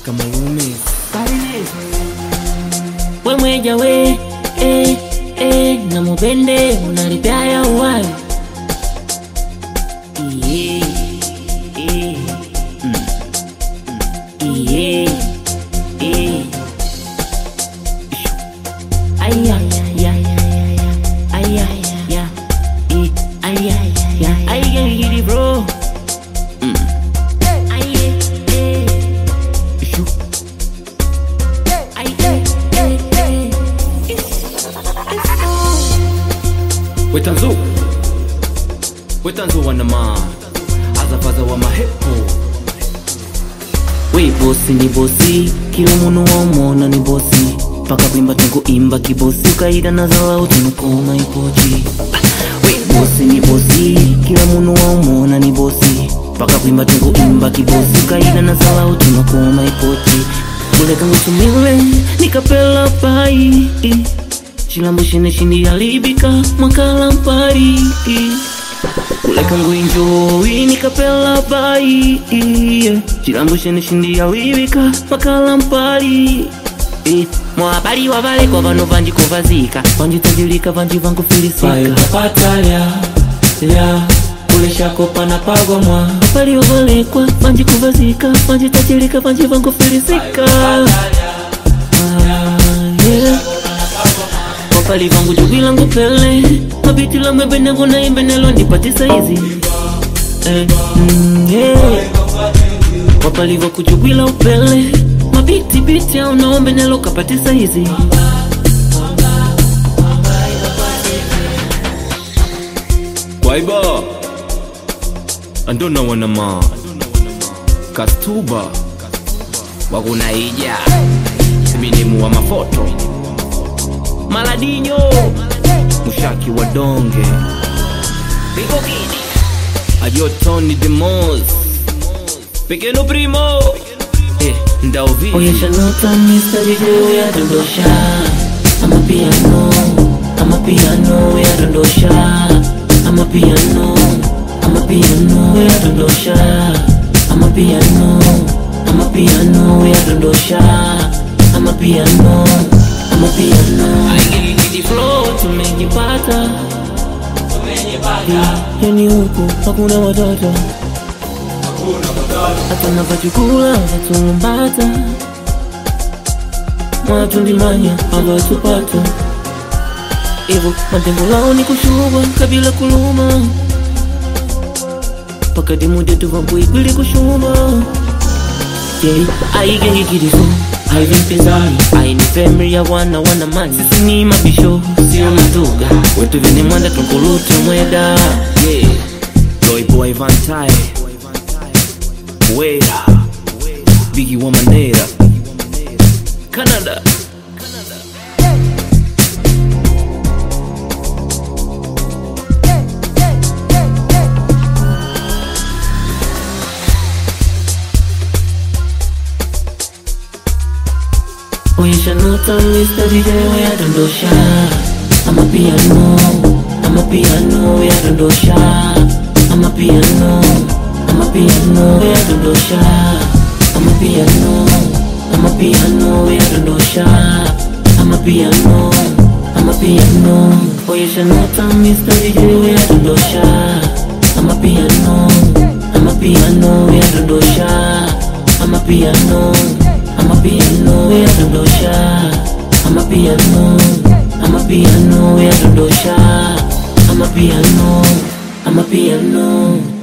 kama Loomis. we mweja we eh, eh, na mubende unalipyaya uwai Iye, eh, mm, mm, iye, eh. Aya, ya, ya, ya, ya. Aya, ya, eh, aya, ya. Aya, gidi bro. Mm. Aye, eh. Shoo. Aye, eh, eh, eh. wetanzu wetanzu wanama azafaza wa mahepo we bosi ni bosi kila muntu wamona ni bosi paka kwimba tukuimba kibosi ukaida na zalau tunukoma ipochi we bosi ni bosi kila muntu wamona ni bosi paka kwimba tukuimba kibosi ukaida na zalau tunukoma ipochi kuleka ngutumile nikapela pai chilambo shine shindi yalibika mwakala mpari kuleka nguinjoi nikapela bai chilambo shene shindi yalibika mwakala mpari mwabali wabalekwa vano vanji kuvazika vanjitajilika vanji vankufilisika patalya lya kuleshako panapagomwa bali wabalekwa vanji kuvazika vanjitajilika vanji vankufilisika wapali vangu jugila ngupele mabiti la mwebenengo na imbenelo ndipatisa hizi eh, mm, yeah. wapali vakujugwila upele mabiti biti au naombenelo kapatisa hizi kwaiba andona wanama kastuba wakunaija siminimu wa mafoto maladinyo mushaki wa donge ajotoni demos pequeno primo eh, ndauvi Oyesha nota Mr. DJ uyadondosha ama piano ama piano uyadondosha ama piano ama piano uyadondosha ama piano ama piano uyadondosha ama piano ama piano Aigirigidi flow tumejipata Yeah, yani huku hakuna watoto hatuna vachukula vatulumbata mwatundimanya avatupata ivo matembo lao ni kushubwa kabila kuluma pakati mudetu vambuikwili kushumba jei aigehikirifu aivimpizari aini femri ya wana wana mani sisi ni mabisho sio matuga wetu vini mwanda tunkulute mweda yeah. loiboy vantae wera bigi wa manera canada Oyesha nota Mr. DJ uyadondosha ama piano ama piano uyadondosha ama piano ama piano uyadondosha ama piano ama piano uyadondosha ama piano ama piano Oyesha nota Mr. DJ uyadondosha ama piano ama piano uyadondosha ama piano ama piano uyadondosha ama piano ama piano uyadondosha ama piano ama piano